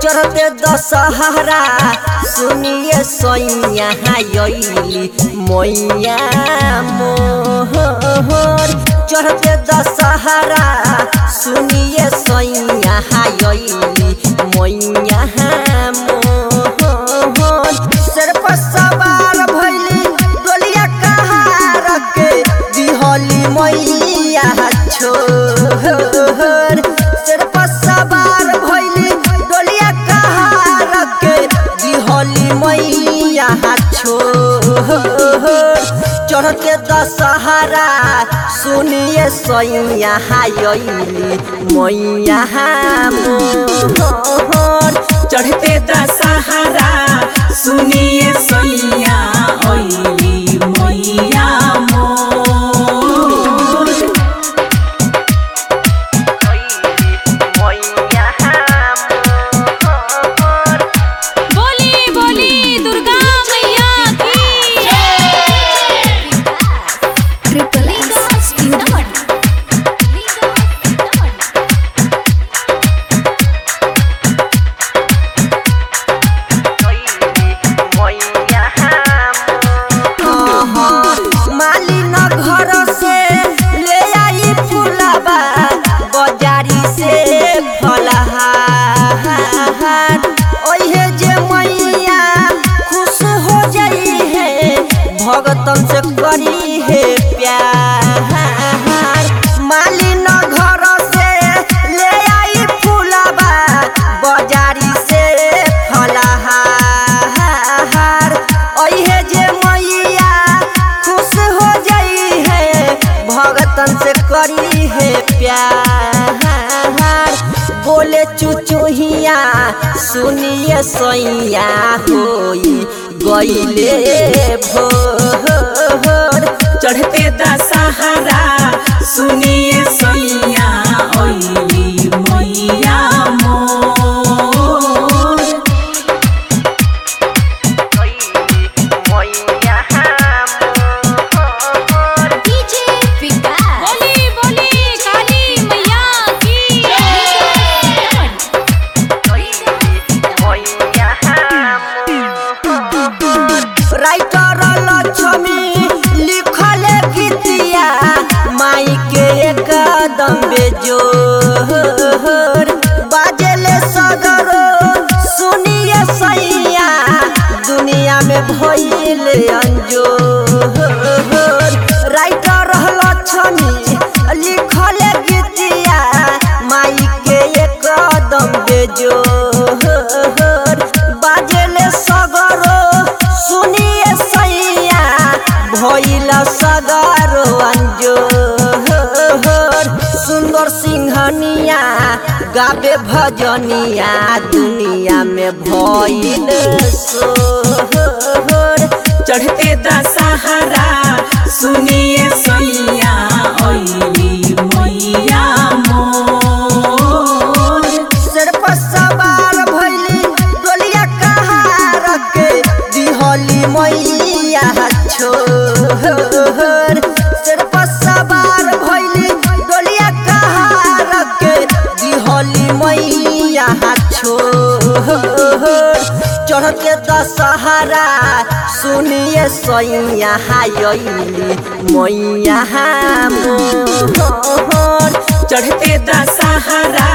चढ़ते दशहरा सुनिए सैया यली मैया मोहर चढ़ते दशहरा सुनिए सैया यली मैया मोहर सिर पर सवार भैली डोलिया कहार के दिहली मैया छोर सिर पर सवार भैली डोलिया कहार के दिहली मैया छोर चढ़ते दशहरा सुनिए सैया यली मैया मोहर चढ़ते दशहरा सुनिए सैया ओइली मैया मोर बोली बोली दुर्गा मैया की ट्रिपल एक्स सीतामढ़ी मालिन घर से ले आई फुलबा बाजारी से फलहार ओहे जे मैया खुश हो जाई है भगतन से करी है प्यार मालिन घर से ले आई फुलबा बाजारी से फलहार ओहे जे मैया खुश हो जाई है भगतन से करी है प्यार बोले चुचुहिया सुनिए सैया होई गईले भोर चढ़ते दशहरा सुनिए सैया ओइली मैया मोर डीजे विकास बोली बोली काली मैया की राइटर लक्ष्मी लिखले गीतिया माई के एकदम बेजोर बाजेले सगरो सुनिए सैया दुनिया में भइले अंजोर राइटर लक्ष्मी लिखले गीतिया माई के एकदम बेजोर बाजेले सगरो सुनिए सैया भइल सगरो अंजोर सुंदर सिंहनिया गाबे भजनिया दुनिया में भइल सोहर चढ़ते दशहरा सुनिए सैया ओइली मैया मोर सिर पर सवार भैली डोलिया कहार के दिहली मैया छोर सिर पर सवार भैली डोलिया कहार के दिहली मैया छोर चढ़ते दशहरा सुनिए सैया यली मैया मोहर चढ़ते दशहरा